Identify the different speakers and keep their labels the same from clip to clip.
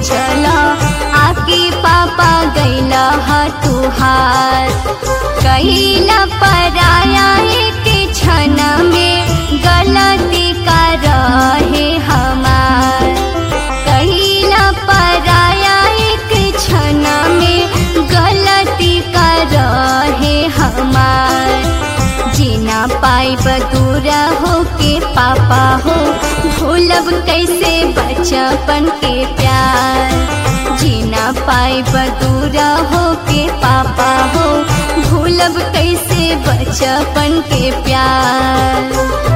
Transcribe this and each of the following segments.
Speaker 1: सोचला आके पापा गैला हा तुहार कहिला पराया एक क्षण में गलती का रहे हमार कहिला पराया एक क्षण में गलती का रहे हमार जीना पाई बदूरा हो के पापा हो भूलब कैसे बचपन के प्यार जीना पाई बदूरा हो के पापा हो भूलब कैसे बचपन के प्यार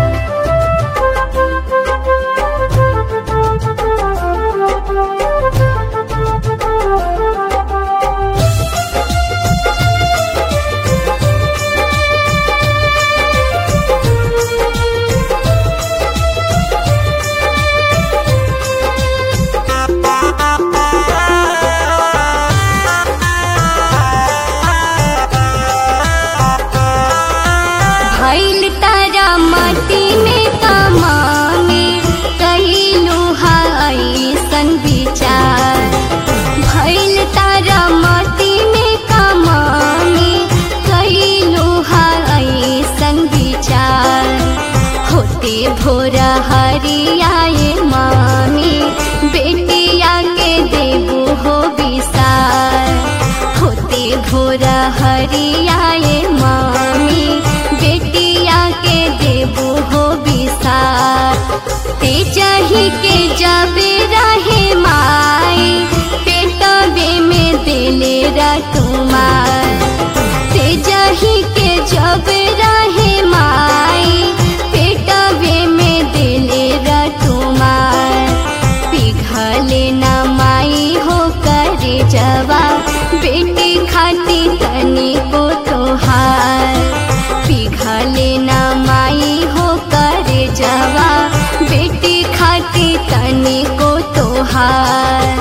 Speaker 1: भैल तारा माटी में कमाने कहिलू ऐसन विचार भैल तारा माटी में कमाने कहिलू ऐसन विचार होते भोरा हरियाए मामी बेटिया के देबू हो विसार होते भोरा हरियाए मामी बेटिया के देबू हो विसार ते चाही के जाबे रहे माई पेटबे में दिले रटुमार ते जाही के जब रहे माई पेटबे में दिले रटुमार पिघले न माई हो करे जवा बेटी खाती तनी को तोहार पिघले न माई हो करे जवा बेटी खाती तनी को तोहार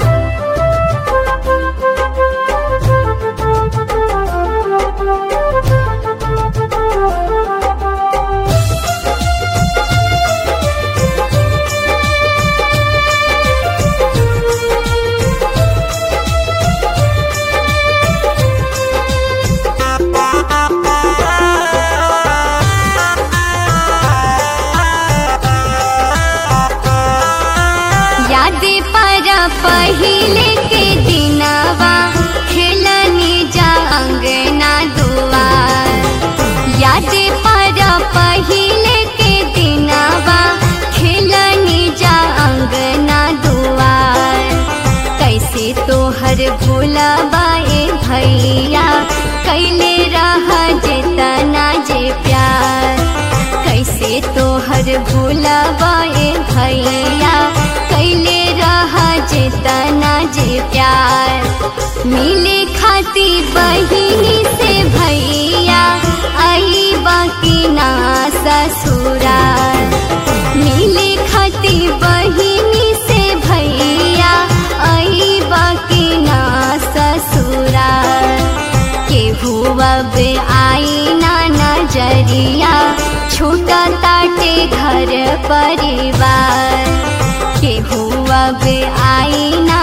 Speaker 1: याद पारा पहिले के दिनवा खेलनी जा अंगना दुआर याद पारा पहिले के दिनवा खेलनी जा अंगना दुआर कैसे तोहर भूलबाए भैया कैले रहा जेतना जे प्यार कैसे तोहर भूलबाए भैया कैले रहा जेतना जे प्यार मिले खाती बहिनी से भैया आई बाकी ना ससुरार मिले खाती बहिनी से भैया आई बाकी ना ससुरार केहू अब आई ना नजरिया छूटा ताटे घर परिवार केहू अब आई ना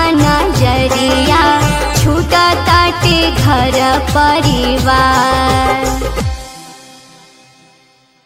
Speaker 1: नजरिया छूटा ताटे घर परिवार